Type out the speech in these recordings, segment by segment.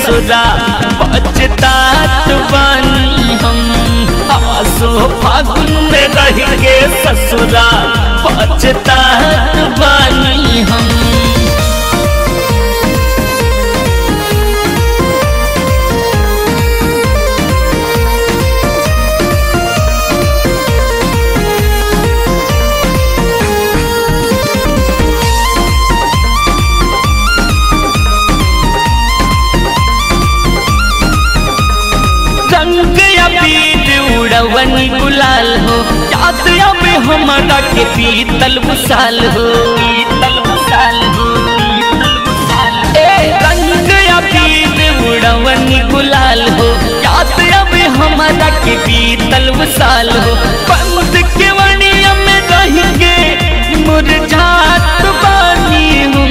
ससुरा बचतात बानी हम आसो फागुन में रह के ससुरा बचतात बानी हम रंग अबीर उड़वन गुलाल हो याद अब हमारा के पीतल बुसाल हो पीतल बुसाल हो ए रंग अबीर उड़वन गुलाल हो याद अब हमारा के पीतल बुसाल हो बंद के वणिया में रह के मुरझात बानी हम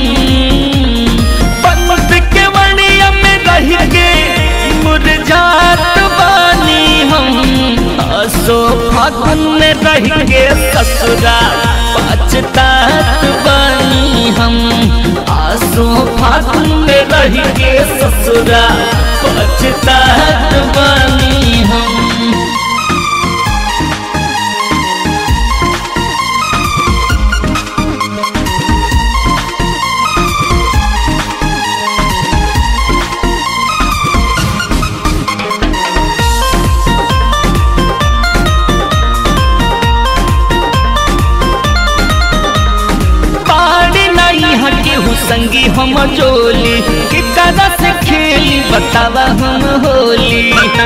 बंद के वणिया में रह के मुरझात बानी हम असो फागुन में रह के ससुरा पछतात बानी हम आसो फागुन में रह के ससुरा पछतात बानी हम पाड़ी नहीं हके हूँ संगी हम जोली कि कदा से खेली बतावा हम होली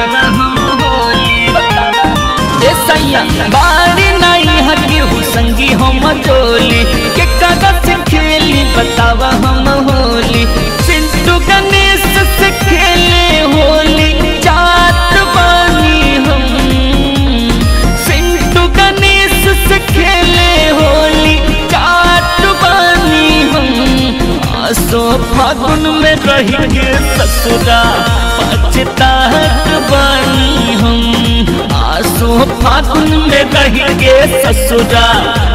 ए सैया बाड़ी नहीं हके हूँ संगी हम जोली कि कदा से खेली बतावा हम होली सिंधु गणेश से खेले होली जात बानी हम सिंधु गणेश से खेले होली जात बानी हम आसो फागुन में रह के ससुरा पछतात बानी हम आसो फागुन में रह के ससुरा